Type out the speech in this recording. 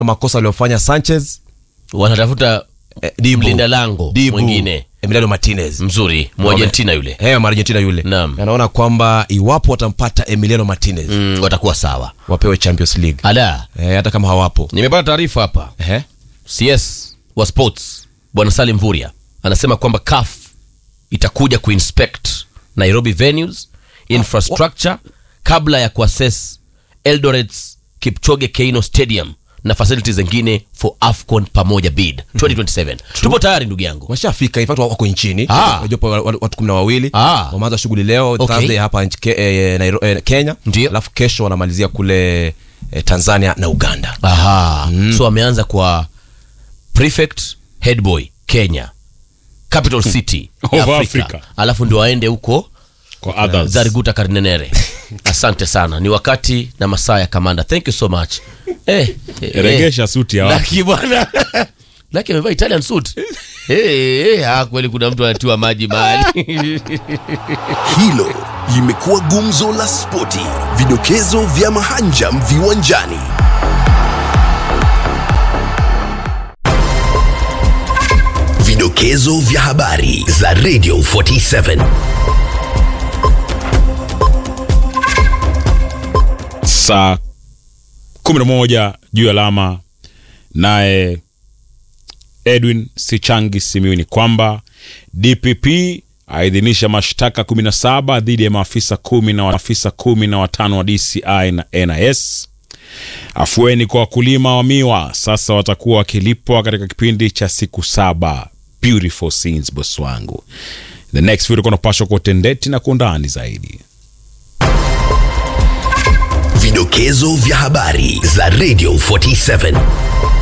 makosa aliyofanya Sanchez wanatafuta eh, Dibu. mlinda lango Dibu. mwingine Emiliano Martinez mzuri Mwargentina yule Eh, Argentina yule Naam. anaona kwamba iwapo watampata Emiliano Martinez mm, watakuwa sawa wapewe Champions League ala eh, hata kama hawapo nimepata taarifa hapa eh? cs wa sports bwana salim mvuria anasema kwamba caf itakuja kuinspect nairobi venues infrastructure kabla ya kuassess eldorets kipchoge keino stadium na facilities zingine for afcon pamoja bid 2027 tupo tayari ndugu yangu washafika in fact wako nchini Ah. jopo wa- wa- watu kumi na wawili Ah. wameanza shughuli leo Okay. Thursday hapa nchi, ke, eh, Nairo, eh, Kenya Ndio. alafu kesho wanamalizia kule eh, Tanzania na Uganda aha so ameanza kwa prefect headboy kenya capital city ya Of Afrika. Africa. alafu ndio aende huko kwa others zariguta karinenere asante sana ni wakati na masaa ya kamanda thank you so much eh, eh, regesha suti ya eh, watu laki bwana laki amevaa italian suit hey, hey, ah, kweli kuna mtu anatiwa maji mahali Hilo limekuwa gumzo la spoti, vidokezo vya mahanjam viwanjani. Vidokezo vya habari za Radio 47. saa 11 juu ya alama naye edwin sichangi simiu ni kwamba dpp aidhinisha mashtaka 17 dhidi ya maafisa kumi na maafisa kumi na watano wa dci na nis afueni kwa wakulima wa miwa sasa watakuwa wakilipwa katika kipindi cha siku saba beautiful scenes boss wangu the next video kunapashwa kwa utendeti na kwa undani zaidi Vidokezo vya habari za Radio 47.